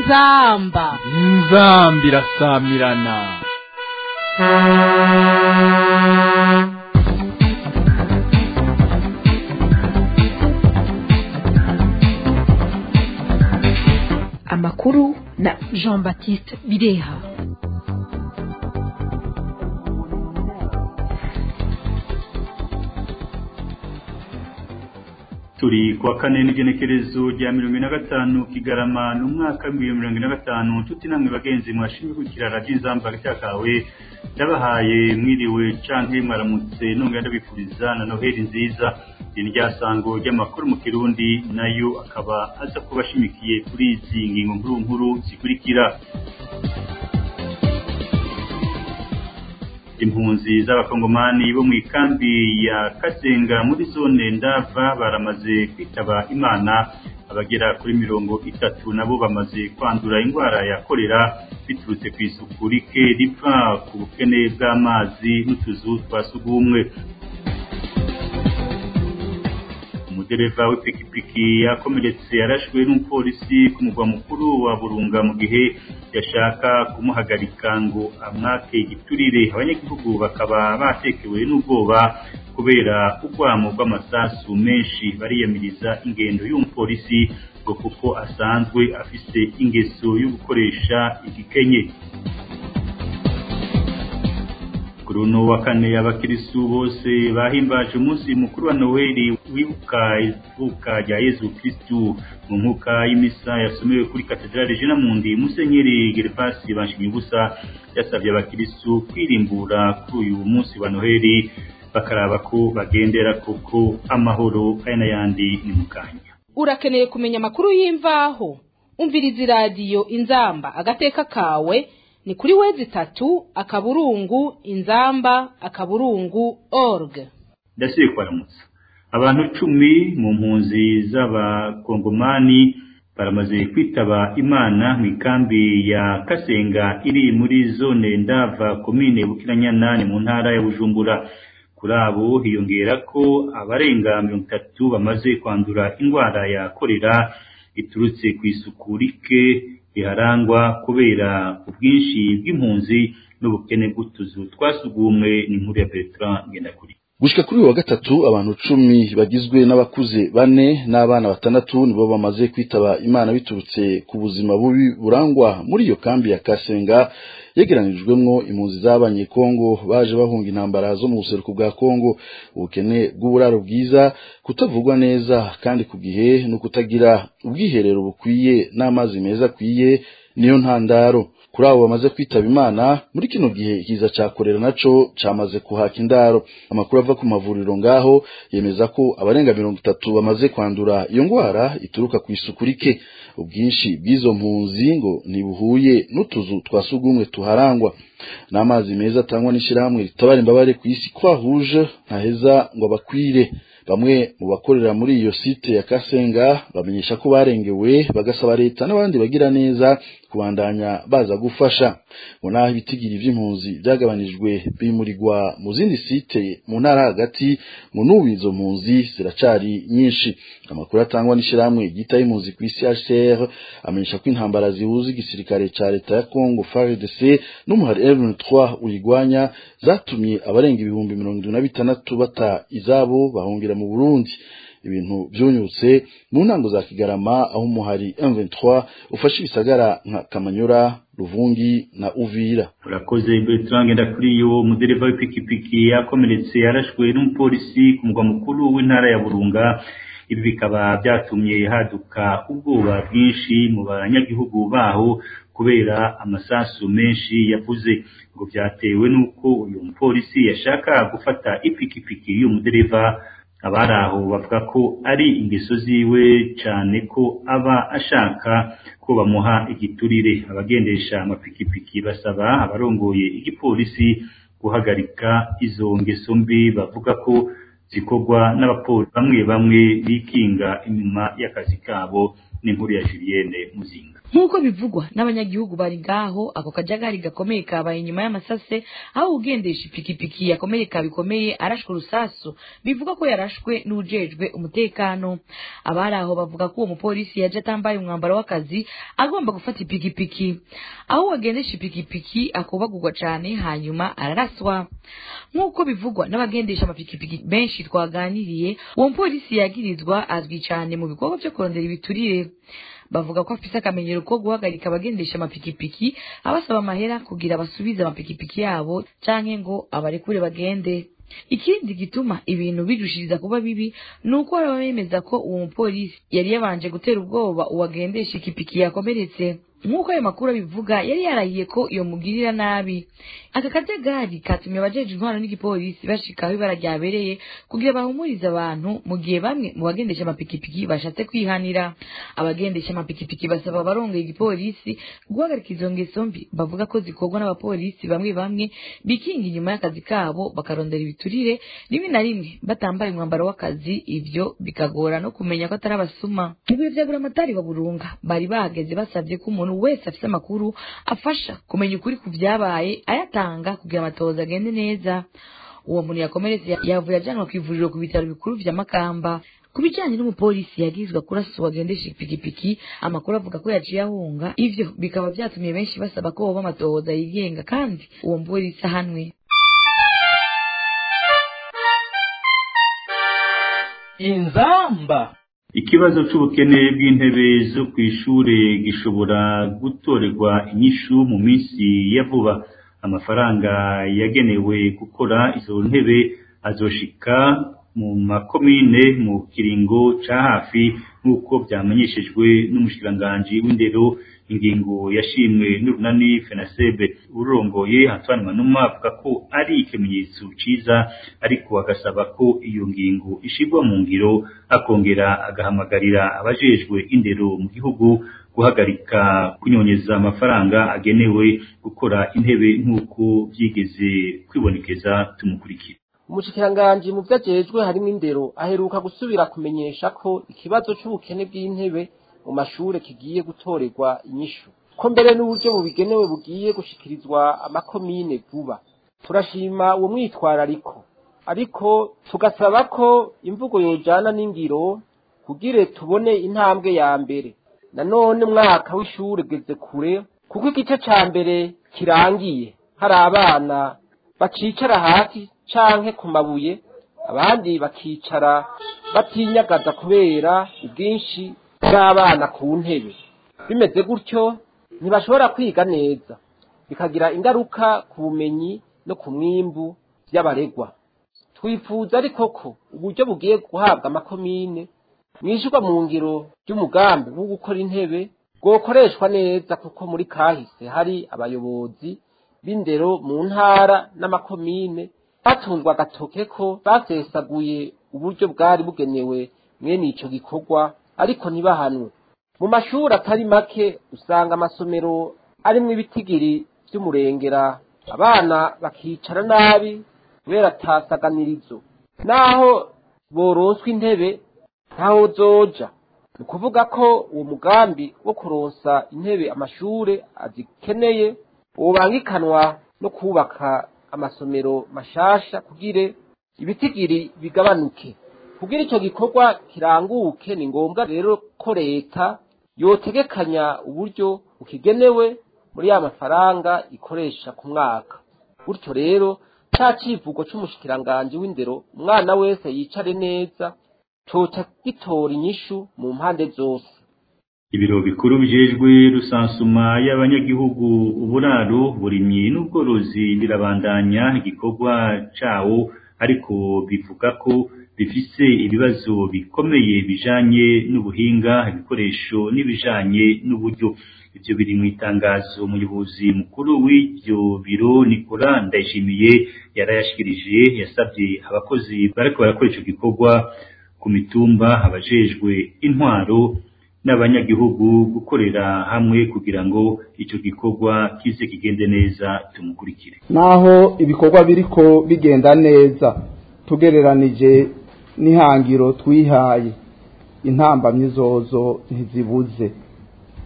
inzamba inzamba irasamirana amakuru na jean baptiste bireha turi kuwa kane n'igenekerezo rya mirongo ine na gatanu kigarama n'umwaka w'ibihumbi mirongo ine na gatanu tuti namwe bagenzi mwashimwe gukira radiyo inzamba kawe ndabahaye mwiriwe canke mwaramutse nongera ndabifuriza na noheli nziza iri rya sango ry'amakuru mu kirundi nayo akaba aza kuba ashimikiye kuri izi ngingo nkuru nkuru zikurikira impunzi z'abakongomani bo mu ikambi ya kasenga muri zone ndava baramaze kwitaba imana abagera kuri mirongo itatu nabo bamaze kwandura indwara ya korera biturutse ku isuku rike ripfa ku bukene bw'amazi n'utuzu twa sugumwe umudereva w'ipikipiki yakomeretse yarashwe n'umupolisi ku mugwa mukuru wa burunga mu gihe yashaka kumuhagarika ngo amwake igiturire abanyagihugu bakaba batekewe n'ubwoba kubera urwamo rw'amasasu menshi bariyamiriza ingendo y'umupolisi ngo kuko asanzwe afise ingeso yo gukoresha igikenye kuri uno wa kane abakirisu bose bahimbaje umunsi mukuru wa noweli wibuka ivuka rya yezu kristu mu nkuka y'imisa yasomewe kuri katedrale jena mundi musenyeri gervasi banshimye ubusa yasabye abakirisu kwirimbura kuri uyu munsi wa noheli bakaraba ko bagendera kuko amahoro aya n'ayandi ni mu kanya urakeneye kumenya amakuru y'imvaho umviriza iradiyo inzamba agateka kawe ni kuri wezi itatu akaburungu inzamba akaburungu org ndasibe kwaramutsa abantu cumi mu mpunzi z'abakongomani baramaze kwitaba imana mu ikambi ya kasenga iri muri zone ndava komine bukiranyana ni mu ntara ya bujumbura kuri abo hiyongera ko abarenga mirongo itatu bamaze kwandura indwara ya korera iturutse ku isuku rike riharangwa kubera ubwinshi bw'impunzi n'ubukene bw'utuzu twasugumwe n'inkuru ya Bertrand Ngendakuri gushika kuri uyu wa gatatu abantu cumi bagizwe n'abakuze bane n'abana batandatu nibo bamaze kwitaba imana biturutse ku buzima bubi burangwa muri iyo kambi ya kasenga yegeranijwemwo impunzi z'abanyekongo baje bahunga intambara zo mu buseruko bwa kongo ubukene bw'uburaro bwiza kutavugwa neza kandi ku gihe no kutagira ubwiherero bukwiye n'amazi meza akwiye niyo ntandaro kuri abo bamaze kwitaba imana muri kino gihe ikiza ca korera naco camaze kuhaka indaro amakuru ava ku mavuriro ngaho yemeza ko abarenga mirongo itatu bamaze kwandura iyo ngwara ituruka ku isuku rike ubwinshi bw'izo mpunzi ngo ntibuhuye n'utuzu twa sugumwe tuharangwa n'amazi meza atangwa n'ishirahamwe ritabara imbabare ku isi kwahuje ntaheza ngo abakwire bamwe mu bakorera muri iyo site ya Kasenga bamenyesha ko barengewe bagasaba leta n'abandi bagira neza kubandanya baza gufasha ngo naho ibitigiri vy'impunzi byagabanijwe bimurirwa mu zindi site mu ntara hagati ngo n'ubu izo mpunzi ziracari nyinshi amakuru atangwa n'ishirahamwe ryitaye impunzi ku isi HCR amenyesha ko intambara zihuza igisirikare ca leta ya Congo FARDC n'umuhari M23 uyigwanya zatumye abarenga ibihumbi mirongo indwi na bitandatu bata izabo bahungira mu Burundi ibintu byunyutse mu ntango za Kigarama aho umuhari M23 ufashe ibisagara nka Kamanyora Ruvungi na Uvira urakoze Bertrand Ngendakuri yo mudereva w'ipikipiki yakomeretse yarashwe n'umupolisi ku mugwa mukuru w'intara ya Burunga ibi bikaba byatumye haduka ubwoba bwinshi mu banyagihugu baho kubera amasasu menshi yavuze ngo byatewe n'uko uyu mupolisi yashaka gufata ipikipiki y'uyu mudereva abari aho bavuga ko ari ingeso ziwe cyane ko aba ashaka ko bamuha igiturire abagendesha amapikipiki basaba abarongoye igipolisi guhagarika izo ngeso mbi bavuga ko zikorwa n'abapolisi bamwe bamwe bikinga inyuma y'akazi kabo n'inkuru ya Julienne Muzinga nk'uko bivugwa n'abanyagihugu bari ngaho ako kajagari gakomeye kabaye inyuma y'amasase aho ugendesha ipikipiki yakomereka bikomeye arashwe urusasu bivuga ko yarashwe n'ujejwe umutekano abari aho bavuga ko uwo mupolisi yaje atambaye umwambaro w'akazi agomba gufata ipikipiki aho uwagendesha ipikipiki akubagurwa cane hanyuma araraswa nk'uko bivugwa n'abagendesha amapikipiki benshi twaganiriye uwo mupolisi yagirizwa azwi cane mu bikorwa vyo kurondera ibiturire bavuga ko afise akamenyero ko guhagarika abagendesha amapikipiki abasaba amahera kugira basubize amapikipiki yabo canke ngo abarekure bagende ikindi gituma ibintu birushiriza kuba bibi ni uko hari abemeza ko uwo mupolisi yari yabanje gutera ubwoba uwagendesha ikipiki yakomeretse nk'uko ayo makuru abivuga yari yarahiye ko iyo mugirira nabi aka kajagari katumye abajeje intwaro n'igipolisi bashika aho ibara ryabereye kugira bahumurize abantu mu gihe bamwe mu bagendesha amapikipiki bashatse kwihanira abagendesha amapikipiki basaba abarongeye igipolisi guhagarika izo ngeso mbi bavuga ko zikorwa n'abapolisi bamwe bamwe bikinga inyuma y'akazi kabo bakarondera ibiturire rimwe na rimwe batambaye umwambaro w'akazi ivyo bikagora no kumenya ko atari abasuma mu bihe vya buramatari wa burunga bari bahageze basavye ko umuntu wese afise amakuru afasha kumenya ukuri ku vyabaye ayatanga kugira amatohoza agende neza uwo muntu yakomeretse yavuye ajanwa kw'ivuriro ku bitaro bikuru vya makamba ku bijanye n'umupolisi yagizwe kurasa uwagendesha ipikipiki amakuru avuga ko yaciye ahunga ivyo bikaba vyatumye benshi basaba ko boba amatohoza yigenga kandi uwo mupolisi ahanwe inzamba ikibazo c'ubukene bw'intebe zo kw'ishure gishobora gutorerwa inyishu mu minsi ya vuba amafaranga yagenewe gukora izo ntebe azoshika mu makomine mu kiringo ca hafi nk'uko vyamenyeshejwe n'umushikiranganji w'indero ingingo yashimwe n'urunani fenasebe urongoye antoine manuma avuga ko ari ikimenyetso ciza ariko agasaba ko iyo ngingo ishirwa mu ngiro akongera agahamagarira abajejwe indero mu gihugu guhagarika kunyonyeza amafaranga agenewe gukora intebe nk'uko vyigeze kwibonekeza tumukurikira umushikiranganji mu vyajejwe harimwo indero aheruka gusubira kumenyesha ko ikibazo c'ubukene bw'intebe mu mashure kigiye gutorerwa inyishu ko mbere n'uburyo bubigenewe bugiye gushikirizwa amakomine vuba turashima uwo mwitwarariko ariko tugasaba ko imvugo yojana n'ingiro kugire tubone intambwe ya mbere nanone umwaka w'ishure ugeze kure kuko igice ca mbere kirangiye hari abana bacicara hasi canke ku mabuye abandi bakicara batinyagaza kubera ubwinshi bw'abana ku ntebe bimeze gutyo ntibashobora kwiga neza bikagira ingaruka ku bumenyi no ku mwimbu vy'abaregwa twifuza ariko ko uburyo bugiye guhabwa amakomine mwishurwa mu ngiro ry'umugambi wo gukora intebe bwokoreshwa neza kuko muri kahise hari abayobozi b'indero mu ntara n'amakomine batunzwe agatoke ko basesaguye uburyo bwari bugenewe mwene ico gikorwa ariko ntibahanwe mu mashuri atari make usanga amasomero arimwo ibitigiri vy'umurengera abana bakicara nabi kubera atasaganirizo naho boronswa intebe ntaho zoja ni ukuvuga ko uwo mugambi wo kuronsa intebe amashure azikeneye wobangikanwa no kubaka amasomero mashasha kugire ibitigiri bigabanuke kugira ico gikorwa kiranguke ni ngombwa rero ko leta yotegekanya uburyo bukigenewe muri ya mafaranga ikoresha ku mwaka gutyo rero ca civugo c'umushikiranganji w'indero umwana wese yicare neza coca gitora inyishu mu mpande zose ibiro bikuru bijejwe rusansuma y'abanyagihugu uburaro burimyi n'ubworozi birabandanya igikorwa cawo ariko bivuga ko bifise ibibazo bikomeye bijanye n'ubuhinga ibikoresho n'ibijanye n'uburyo ivyo biri mu itangazo umuyobozi mukuru w'ivyo biro Nicola Ndayishimiye yarayashikirije yasabye abakozi bariko barakora ico gikorwa ku mitumba abajejwe intwaro n'abanyagihugu gukorera hamwe kugira ngo ico gikorwa kize kigende neza tumukurikire naho ibikorwa biriko bigenda neza tugereranije n'ihangiro twihaye intambamyi zozo ntizibuze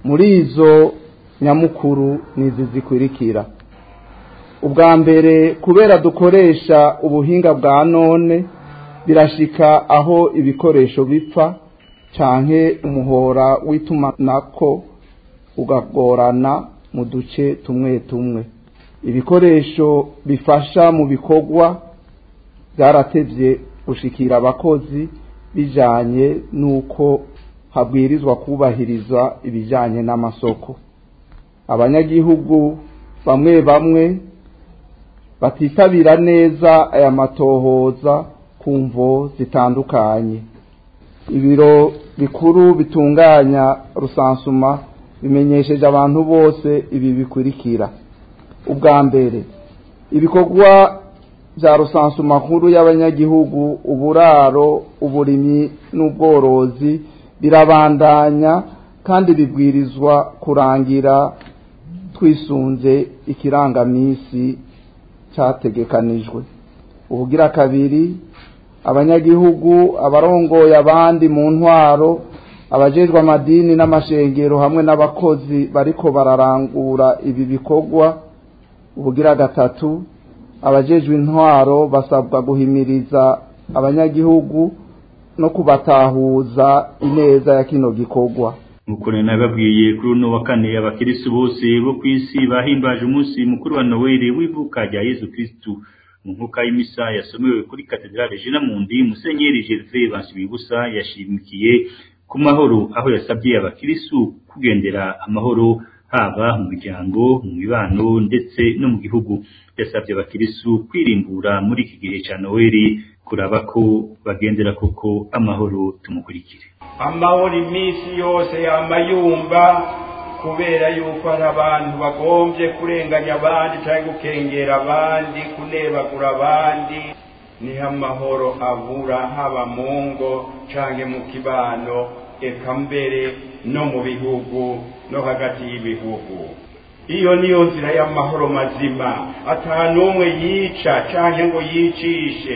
muri izo nyamukuru nizi zikurikira ubwa mbere kubera dukoresha ubuhinga bwa none birashika aho ibikoresho bipfa canke umuhora w'itumanako ugagorana mu duce tumwe tumwe ibikoresho bifasha mu bikorwa byaratevye gushikira abakozi bijanye n'uko habwirizwa kubahiriza ibijanye n'amasoko abanyagihugu bamwe bamwe batitabira neza aya matohoza ku mvo zitandukanye ibiro bikuru bitunganya rusansuma bimenyesheje abantu bose ibi bikurikira ubwa mbere ibikorwa bya rusansuma nkuru y'abanyagihugu uburaro uburimyi n'ubworozi birabandanya kandi bibwirizwa kurangira twisunze ikirangamisi cyategekanijwe ubugira kabiri abanyagihugu abarongoye abandi mu ntwaro abajejwe amadini n'amashengero hamwe n'abakozi bariko bararangura ibi bikorwa ubugira gatatu abajejwe intwaro basabwa guhimiriza abanyagihugu no kubatahuza ineza ya kino gikorwa nk'uko nababwiye kuri uno wa kane abakirisi bose bo ku isi bahimbaje umunsi mukuru wa noweli w'ivuka rya yezu kirisitu mu nkuka y'imisa yasomewe kuri katedrale jena mundi musenyeri gerve bansibibusa yashimikiye ku mahoro aho yasabye abakirisu kugendera amahoro haba mu miryango mu mibano ndetse no mu gihugu yasabye abakirisu kwirimbura muri iki gihe cya noweli kuraba ko bagendera koko amahoro tumukurikire amahoro iminsi yose yama yumva kubera yuko hari abantu bagombye kurenganya abandi cyangwa gukengera abandi kunebagura abandi niho amahoro abura haba mu ngo cyangwa mu kibano eka mbere no mu bihugu no hagati y'ibihugu iyo niyo nzira y'amahoro mazima ata n'umwe yica cyangwa ngo yicishe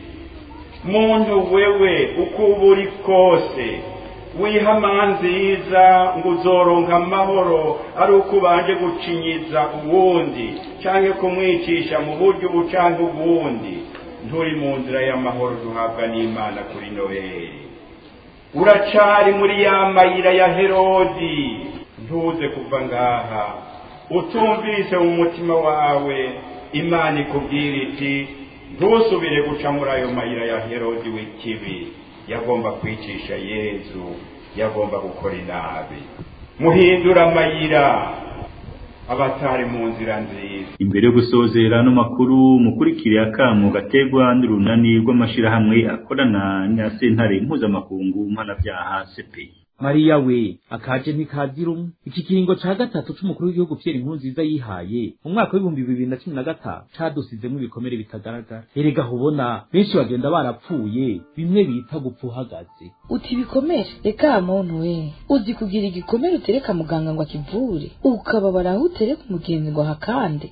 muntu wewe uko uba uri kose wiha nziza ngo uzoronka amahoro ari uko ubanje gucinyiza uwundi cyangwa kumwicisha mu buryo ubu cyangwa ubundi nturi mu nzira y'amahoro duhabwa n'imana kuri noheli uracari muri ya mayira ya herodi ntuze kuva ngaha utumvise mu mutima wawe imana ikubwira iti ntusubire guca muri ayo mayira ya herodi w'ikibi yagomba kwicisha yezu yagomba gukora inabi muhindura amayira abatari mu nzira nziza imbere yo gusozera no makuru mukurikire akamu gategwa n'urunani rw'amashirahamwe akorana na sentare mpuzamakungu mpanabyaha CPI mariya we akaje ntikazira umwe iki kiringo ca gatatu c'umukuru w'igihugu Pierre Nkurunziza yihaye mu mwaka w'ibihumbi bibiri na cumi na gatanu cadusizemwo ibikomere bitagaragara erega hubona benshi bagenda barapfuye bimwe bita gupfa uhagaze uti ibikomere reka muntu we uzi kugira igikomere utereka muganga ngo akivure ukababara aho utereka umugenzi ngo ahakande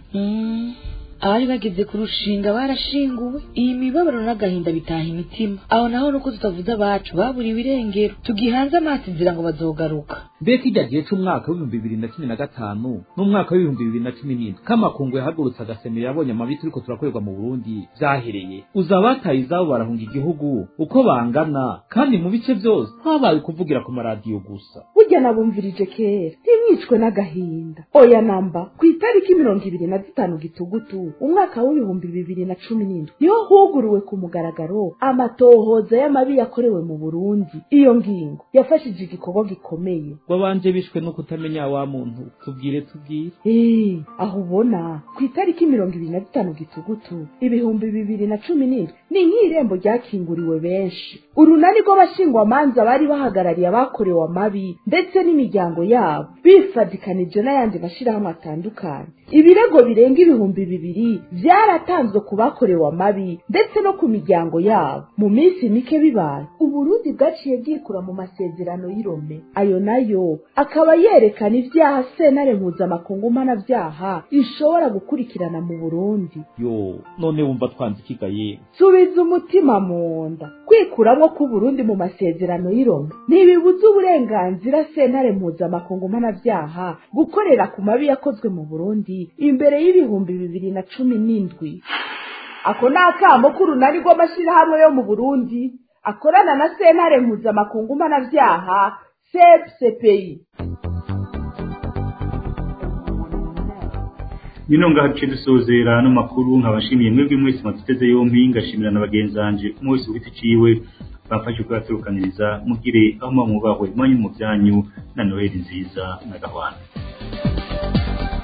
abari bageze ku rushinga barashinguwe iyi mibabaro n'agahinda bitaha imitima aho naho nuko tutavuze abacu baburiwe irengero tugihanze amaso inzira ngo bazogaruka mbega ijya gihe c'umwaka w'ibihumbi bibiri na cumi na gatanu n'umwaka w'ibihumbi bibiri na cumi n'indwi kamakungu yahagurutse agasemero yabonye amabi turiko turakorerwa mu burundi vyahereye uza abataye izabo barahunga igihugu uko bangana kandi mu bice vyose habaye kuvugira ku maradiyo gusa burya nabumvirije kera ntimwicwe n'agahinda oya namba ku itariki mirongo ibiri na zitanu gitugutu umwaka w'ibihumbi bibiri na cumi n'indwi niho huguruwe ku mugaragaro amatohoza y'amabi yakorewe mu burundi iyo ngingo yafashije igikorwa gikomeye wabanje bishwe no kutamenya wa muntu tubwire tubwire Eh, aho ubona ku itariki mirongo ibiri na zitanu gitugutu ibihumbi bibiri na cumi n'indwi ni nk'irembo ryakinguriwe benshi urunani rw'abashingwamanza bari bahagarariye abakorewe amabi ndetse n'imiryango yabo bifadikanije n'ayandi mashyirahamwe atandukanye ibirego birenga ibihumbi bibiri byaratanzwe ku bakorewe amabi ndetse no ku miryango yabo mu minsi mike bibaye uburundi bwaciye bwikura mu masezerano y'irome ayo nayo akaba yerekana ibyaha sentare mpuzamakungu mpanabyaha ishobora gukurikirana mu burundi yo none wumva twanze ikigaye subiza umutima mu nda kwikuramwo k'uburundi mu masezerano y'irome ntibibuza uburenganzira sentare mpuzamakungu mpanabyaha gukorera ku mabi yakozwe mu burundi imbere y'ibihumbi bibiri na cumi n'indwi ako ni akamo k'urunani rw'amashyirahamwe yo mu burundi akorana na sentare mpuzamakungu mpanabyaha sepsepeyi nino ngahaciye dusozera no makuru nkabashimiye mwebwe mwese mwatuteze yombi ngashimira na bagenzi banje umwe wese ufite iciwe bamfashe kuyaturukaniriza mugire aho muba mubahwe mwanyu mu byanyu na noheli nziza na gahwana